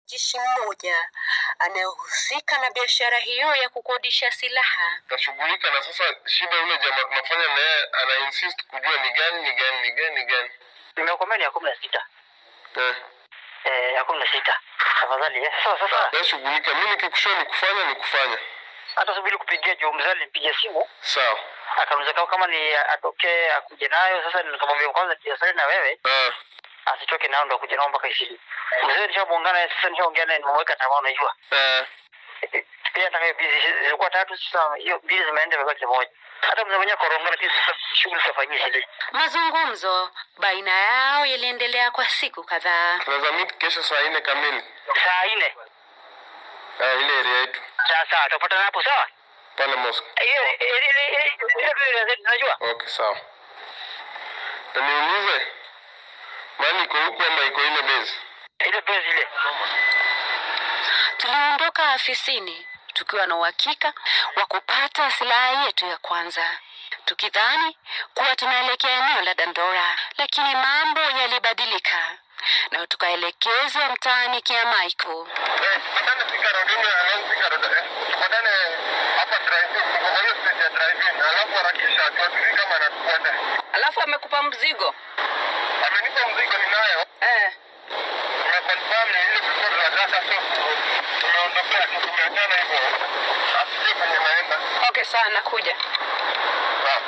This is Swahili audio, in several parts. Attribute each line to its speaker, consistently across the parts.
Speaker 1: jeshi mmoja anayehusika na biashara hiyo ya kukodisha silaha.
Speaker 2: tashughulika na sasa shida yule jamaa tunafanya na yeye ana insist kujua ni gani ni gani ni gani ni gani
Speaker 3: Nimekomea ni ya kumi na sita
Speaker 2: eh
Speaker 3: eh, ya kumi na sita tafadhali. eh. Sasa sasa
Speaker 2: wewe shughulika mimi nikikushauri ni kufanya ni kufanya
Speaker 3: hata subiri kupigia juu mzee alinipigia simu
Speaker 2: sawa
Speaker 3: akauliza kama kama ni atokee akuje nayo. Sasa nikamwambia kwanza tiasali na wewe
Speaker 2: ah
Speaker 3: asitoke nao ndo akuja nao mpaka ishirini. Mzee nishamuungana naye, sasa nishaongea naye nimemweka tamaa, unajua
Speaker 2: eh
Speaker 3: pia hata hiyo bizi zilikuwa tatu, sasa hiyo bizi zimeenda imebaki moja. Hata mzee mwenyewe korongana, lakini sasa shughuli zitafanyia shida.
Speaker 1: Mazungumzo baina yao yaliendelea kwa siku kadhaa.
Speaker 2: tunaweza meet kesho saa nne kamili
Speaker 3: Saa nne
Speaker 2: ah ile area yetu
Speaker 3: saa saa tutapatana hapo, sawa?
Speaker 2: pale mosque
Speaker 3: Hiyo ile ile ile ile ile unajua
Speaker 2: okay sawa na niulize mali iko huku ama iko ile base
Speaker 3: ile bezi ile
Speaker 1: Tuliondoka afisini tukiwa na uhakika wa kupata silaha yetu ya kwanza, tukidhani kuwa tunaelekea eneo la Dandora, lakini mambo yalibadilika na tukaelekezwa mtaani Kiamaiko.
Speaker 2: Eh, tupatane Thika Road, ile along Thika Road, eh. Tupatane hapa drive-in, tuko kwa hiyo stage ya drive-in, alafu harakisha tuatujui kama anatufuata.
Speaker 1: Alafu amekupa mzigo
Speaker 2: Amenipa mzigo ninayo,
Speaker 1: eh.
Speaker 2: tumeconfirm ni ile tulikuwa tunataka, so tumeondokea tu, tumeachana hivyo, asijue kwenye naenda.
Speaker 1: Okay, sawa, nakuja.
Speaker 2: Sawa.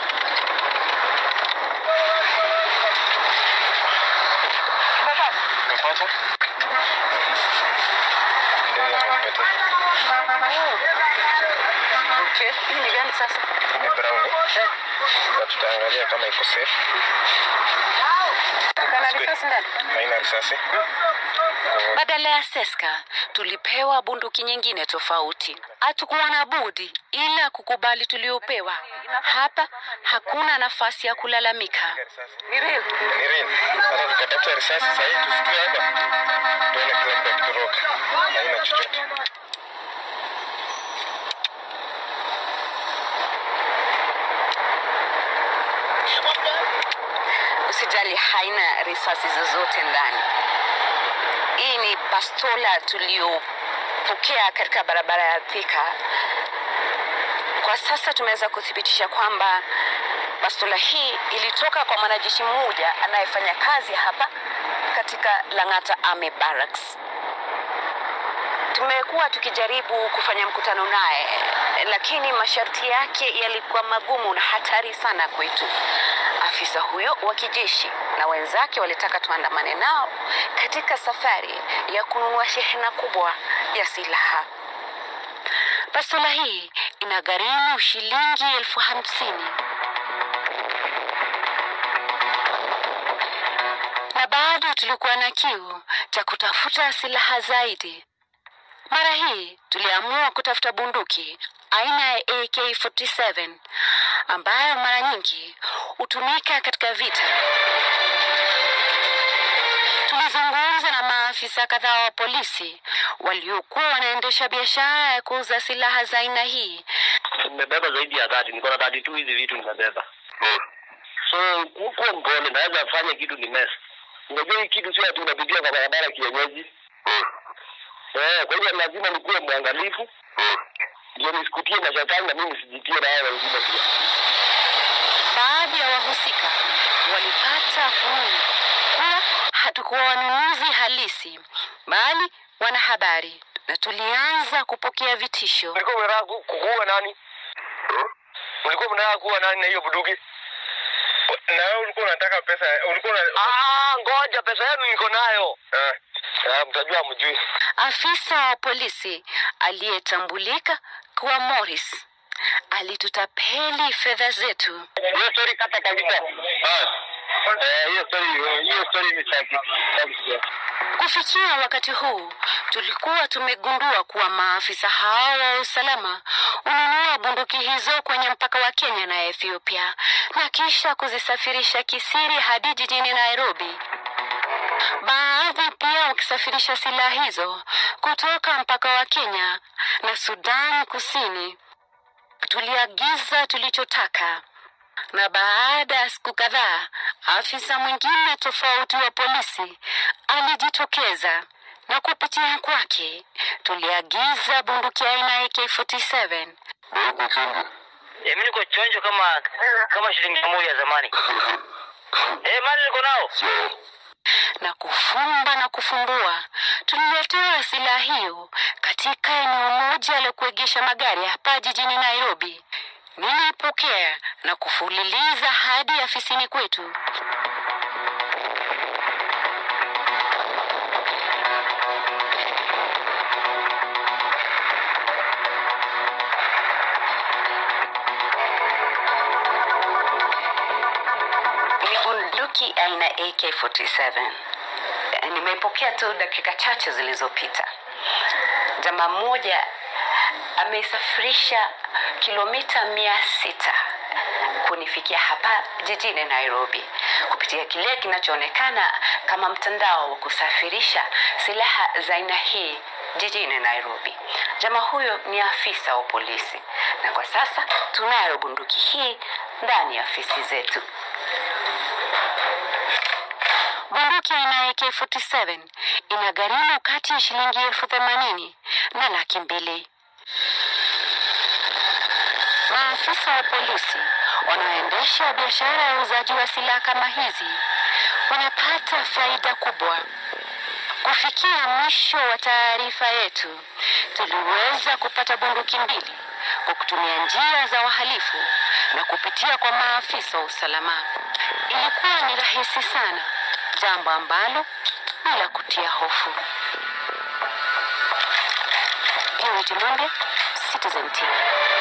Speaker 2: Umepata? Ndio, nimepata.
Speaker 1: Okay, hii ni gani sasa?
Speaker 2: Hii ni brown, eh? Na tutaangalia kama iko safe.
Speaker 1: Kana risasi ndani?
Speaker 2: Haina risasi.
Speaker 1: Badala ya seska tulipewa bunduki nyingine tofauti. Hatukuwa na budi ila kukubali tuliopewa. Hapa hakuna nafasi ya kulalamika.
Speaker 2: Ni real. Sasa tukatafuta risasi sasa hivi tusikie hapa. Tuone kila mtu akitoroka. Haina chochote.
Speaker 1: Usijali, haina risasi zozote ndani. Hii ni bastola tuliyopokea katika barabara ya Thika. Kwa sasa tumeweza kuthibitisha kwamba bastola hii ilitoka kwa mwanajeshi mmoja anayefanya kazi hapa katika Lang'ata Army Barracks. Tumekuwa tukijaribu kufanya mkutano naye, lakini masharti yake yalikuwa magumu na hatari sana kwetu. Afisa huyo wa kijeshi na wenzake walitaka tuandamane nao katika safari ya kununua shehena kubwa ya silaha. Bastola hii inagharimu shilingi elfu hamsini na bado tulikuwa na kiu cha kutafuta silaha zaidi. Mara hii tuliamua kutafuta bunduki aina ya AK47 ambayo mara nyingi hutumika katika vita. Tulizungumza na maafisa kadhaa wa polisi waliokuwa wanaendesha biashara ya kuuza silaha za aina hii.
Speaker 3: nimebeba zaidi ya dhati, niko na dhati tu hizi vitu nimebeba. So kuwa mpole, naweza fanya kitu ni mess. Unajua hii kitu sio ati unapitia kwa barabara kienyeji. Eh, kwa hivyo lazima nikuwe mwangalifu ndio nisikutie mashatani na mimi nisijitie na hao wengine pia.
Speaker 1: Baadhi ya wahusika walipata fununu kuwa hatukuwa wanunuzi halisi, bali wanahabari, na tulianza kupokea vitisho.
Speaker 3: Mlikuwa mnataka ku- kuua nani? Mlikuwa mnataka kuua nani na hiyo bunduki?
Speaker 2: Na wewe ulikuwa unataka pesa, ulikuwa una
Speaker 3: Ah, ngoja pesa yenu niko nayo.
Speaker 2: Ah,
Speaker 3: Ah, mtajua mjui.
Speaker 1: Afisa wa polisi aliyetambulika kuwa Morris alitutapeli fedha zetu.
Speaker 3: Hiyo story kata kabisa. Ah. Eh, hiyo story hiyo story ni sahihi.
Speaker 1: Kufikia wakati huu, tulikuwa tumegundua kuwa maafisa hao wa usalama hununua bunduki hizo kwenye mpaka wa Kenya na Ethiopia na kisha kuzisafirisha kisiri hadi jijini Nairobi. Baadhi pia wakisafirisha silaha hizo kutoka mpaka wa Kenya na Sudan Kusini. Tuliagiza tulichotaka na baada ya siku kadhaa afisa mwingine tofauti wa polisi alijitokeza na kupitia kwake tuliagiza bunduki aina ya AK47
Speaker 2: Huko chungu.
Speaker 3: Eh, mimi niko chonjo kama kama shilingi mia moja ya zamani. Eh, mali niko nao.
Speaker 2: Sio.
Speaker 1: na kufumba na kufumbua. Tuliletewa silaha hiyo katika eneo moja la kuegesha magari hapa jijini Nairobi. Nilipokea na kufululiza hadi afisini kwetu. Ni bunduki aina AK47. Eh, Nimeipokea tu dakika chache zilizopita. Jamaa mmoja ameisafirisha kilomita mia sita kunifikia hapa jijini Nairobi kupitia kile kinachoonekana kama mtandao wa kusafirisha silaha za aina hii jijini Nairobi. Jamaa huyo ni afisa wa polisi, na kwa sasa tunayo bunduki hii ndani ya ofisi zetu. Bunduki aina ya AK47 ina gharimu kati ya shilingi elfu themanini na laki mbili. Maafisa wa polisi wanaoendesha biashara ya uuzaji wa silaha kama hizi wanapata faida kubwa. Kufikia mwisho wa taarifa yetu, tuliweza kupata bunduki mbili kwa kutumia njia za wahalifu na kupitia kwa maafisa wa usalama. Ilikuwa ni rahisi sana, jambo ambalo ni la kutia hofu. Purity Mwembe, Citizen TV.